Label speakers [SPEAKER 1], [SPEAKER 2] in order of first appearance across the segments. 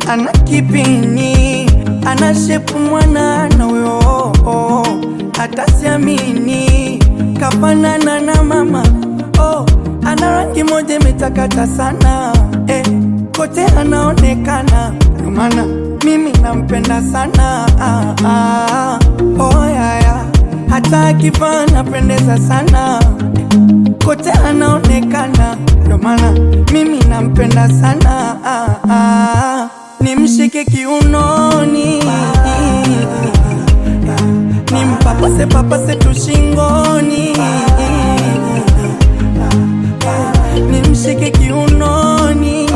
[SPEAKER 1] ana kipini, ana shepu mwanana huyo, hata siamini kafanana na mama oh, ana rangi moja imetakata sana eh, kote anaonekana, ndio maana mimi nampenda sana ah, ah, oh, yeah, yeah. hata akivaa napendeza sana kote anaonekana, ndio maana mimi nampenda sana ah, ah, nimshike kiunoni nimpapase papase tu shingoni nimshike kiunoni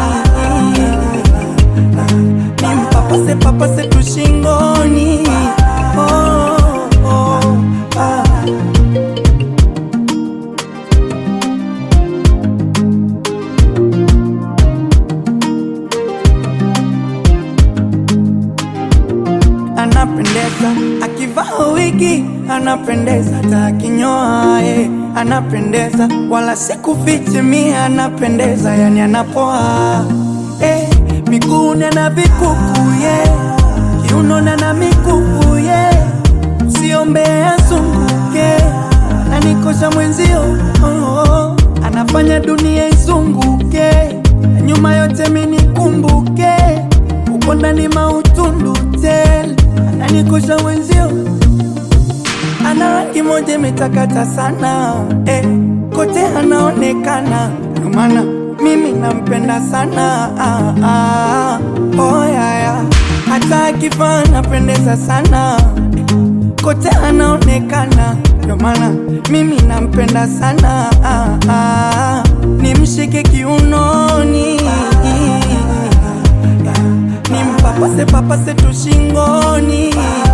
[SPEAKER 1] nimpapase papase tu shingoni oh, oh, ah. anapendeza akivaa wigi anapendeza, hata akinyoa eh, anapendeza, wala sikufichi mie anapendeza, yani anapoa eh, miguuni ana vikuku ye kiunoni ana mikufu ye usiombe azunguke nanikosha mwenzio oh, oh, anafanya dunia izunguke na nyuma yote minikumbuke uko ndani mautundu tel ananikosha mwenzio ana rangi moja imetakata sana eh, kote anaonekana ndio maana mimi nampenda sana ah, ah, oh, yeah, yeah. hata akivaa napendeza sana kote anaonekana ndio maana mimi nampenda sana ah, ah, nimshike kiunoni nimpapase papase tu shingoni